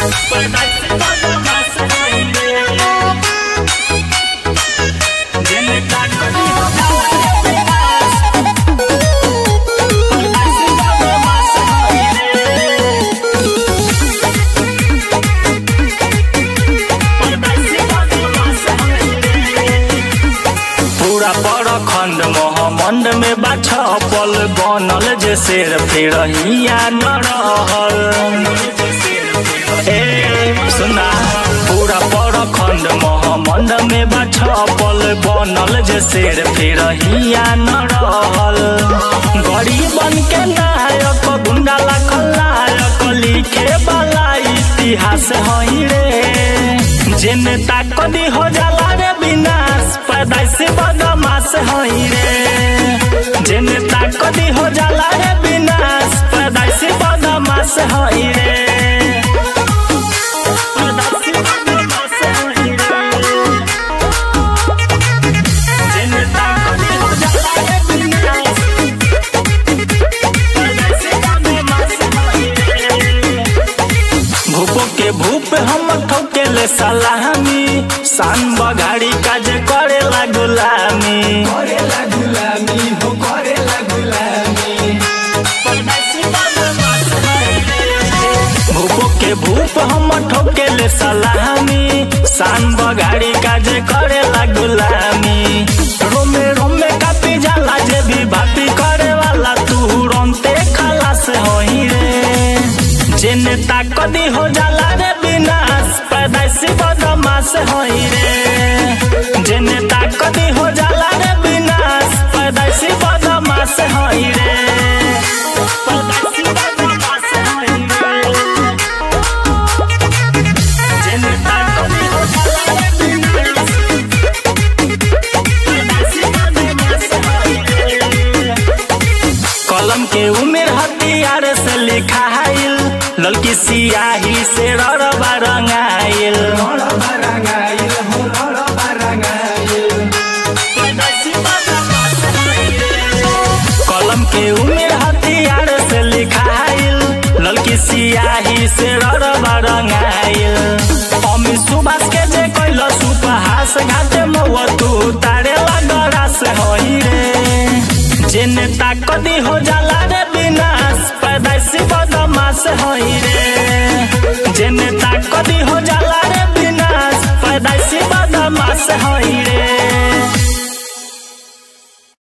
पूरा परखंड मोहमंड में बा छपल बनल जे शेर फिर हिया न रहल ए सुना पूरा परखंड मोहमंड में बा छपल बनल जे शेर फिर हिया न रहल गरीबन के नायक गुंडा लाखल नायक लिखे वाला इतिहास हई रे जे नेता कदी हो जाला रे विनाश पैदाइश बदमाश हई रे जे नेता कदी हो जाला रे विनाश पैदाइश बदमाश हई रे पैदाइश बदमाश हई रे। जे नेता कदी हो जाला रे विनाश, पैदाइश बदमाश हई रे। भूपो के भूप हम ठोके ले सलामी शान बगाड़ी काज करे ला गुलामी करेला गुलामी हो करेला गुलामी भूपो के भूप हम ठोके ले सलामी शान बगाड़ी काज करे ला गुलामी रोमे रोमे कापी जाला जे भी भापी करे वाला तू रोनते खलास होई रे जे नेता कदी हो जाला रे विनाश पैदाइश बदमाश होई रे जे नेता कदी हो जाला रे विनाश पैदाइश बदमाश होई रे पैदाइश बदमाश होई रे जे नेता कदी हो जाला रे विनाश पैदाइश बदमाश होई रे कलम के उमेर हथियार से लिखाइल ललकी सियाही से ररबा रंगाइल रड़बा रंगाइल हो रड़बा रंगाइल कलम के उमेर हथियार से लिखाइल ललकी सियाही से ररबा रंगाइल अमित सुभाष के जे कैल सुपहास घाटे मौआ तू तारे लगरास होई रे जे नेता कदी हो जाला रे विनाश पैदाइश बदमाश होई रे जे नेता कदी हो जाला रे विनाश पैदाइश बदमाश होई रे